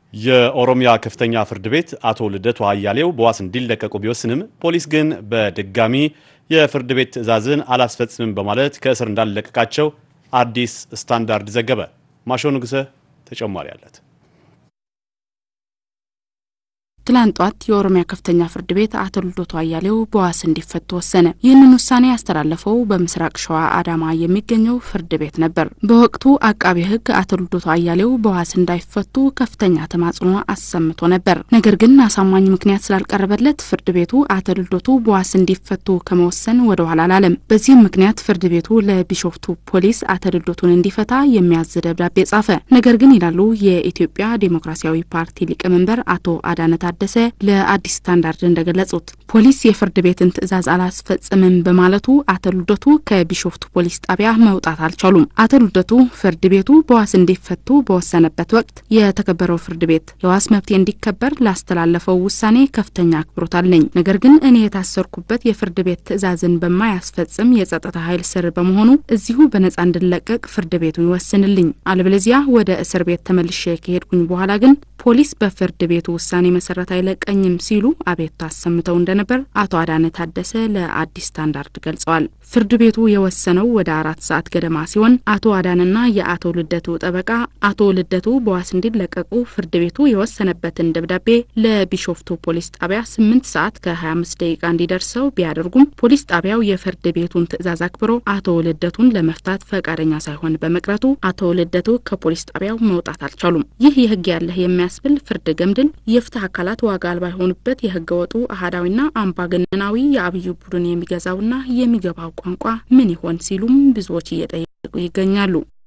የኦሮሚያ ከፍተኛ ፍርድ ቤት አቶ ልደቱ አያሌው በዋስ እንዲለቀቁ ቢወስንም ፖሊስ ግን በድጋሚ የፍርድ ቤት ትዕዛዝን አላስፈጽምም በማለት ከእስር እንዳለቀቃቸው አዲስ ስታንዳርድ ዘገበ። ማሾ ንጉሰ ተጨማሪ አለት። ትላንት ጧት የኦሮሚያ ከፍተኛ ፍርድ ቤት አቶ ልደቱ አያሌው በዋስ እንዲፈቱ ወሰነ። ይህንን ውሳኔ ያስተላለፈው በምስራቅ ሸዋ አዳማ የሚገኘው ፍርድ ቤት ነበር። በወቅቱ አቃቤ ሕግ አቶ ልደቱ አያሌው በዋስ እንዳይፈቱ ከፍተኛ ተማጽኖ አሰምቶ ነበር። ነገር ግን አሳማኝ ምክንያት ስላልቀረበለት ፍርድ ቤቱ አቶ ልደቱ በዋስ እንዲፈቱ ከመወሰን ወደ ኋላ አላለም። በዚህም ምክንያት ፍርድ ቤቱ ለቢሾፍቱ ፖሊስ አቶ ልደቱን እንዲፈታ የሚያዝ ደብዳቤ ጻፈ። ነገር ግን ይላሉ የኢትዮጵያ ዴሞክራሲያዊ ፓርቲ ሊቀመንበር አቶ አዳነ ታደሰ ለአዲስ ስታንዳርድ እንደገለጹት ፖሊስ የፍርድ ቤትን ትዕዛዝ አላስፈጽምም በማለቱ አቶ ልደቱ ከቢሾፍቱ ፖሊስ ጣቢያ መውጣት አልቻሉም። አቶ ልደቱ ፍርድ ቤቱ በዋስ እንዲፈቱ በወሰነበት ወቅት የተከበረው ፍርድ ቤት የዋስ መብቴ እንዲከበር ላስተላለፈው ውሳኔ ከፍተኛ አክብሮት አለኝ። ነገር ግን እኔ የታሰርኩበት የፍርድ ቤት ትዕዛዝን በማያስፈጽም የጸጥታ ኃይል ስር በመሆኑ እዚሁ በነጻ እንድለቀቅ ፍርድ ቤቱ ይወስንልኝ፣ አለበለዚያ ወደ እስር ቤት ተመልሼ ከሄድኩኝ በኋላ ግን ፖሊስ በፍርድ ቤቱ ውሳኔ መሰረት አይለቀኝም ሲሉ አቤቱታ አሰምተው እንደነበር አቶ አዳነ ታደሰ ለአዲስ ስታንዳርድ ገልጸዋል። ፍርድ ቤቱ የወሰነው ወደ አራት ሰዓት ገደማ ሲሆን አቶ አዳንና የአቶ ልደቱ ጠበቃ አቶ ልደቱ በዋስ እንዲለቀቁ ፍርድ ቤቱ የወሰነበትን ደብዳቤ ለቢሾፍቱ ፖሊስ ጣቢያ ስምንት ሰዓት ከ25 ደቂቃ እንዲደርሰው ቢያደርጉም ፖሊስ ጣቢያው የፍርድ ቤቱን ትዕዛዝ አክብሮ አቶ ልደቱን ለመፍታት ፈቃደኛ ሳይሆን በመቅረቱ አቶ ልደቱ ከፖሊስ ጣቢያው መውጣት አልቻሉም። ይህ የህግ ያለህ የሚያስብል ፍርድ ገምድል የፍትህ አካላት ዋጋ አልባ የሆኑበት የህገ ወጡ አህዳዊና አምባገነናዊ የአብዩ ቡድን የሚገዛውና የሚገባው ቋንቋ ምን ይሆን ሲሉም ብዙዎች እየጠየቁ ይገኛሉ።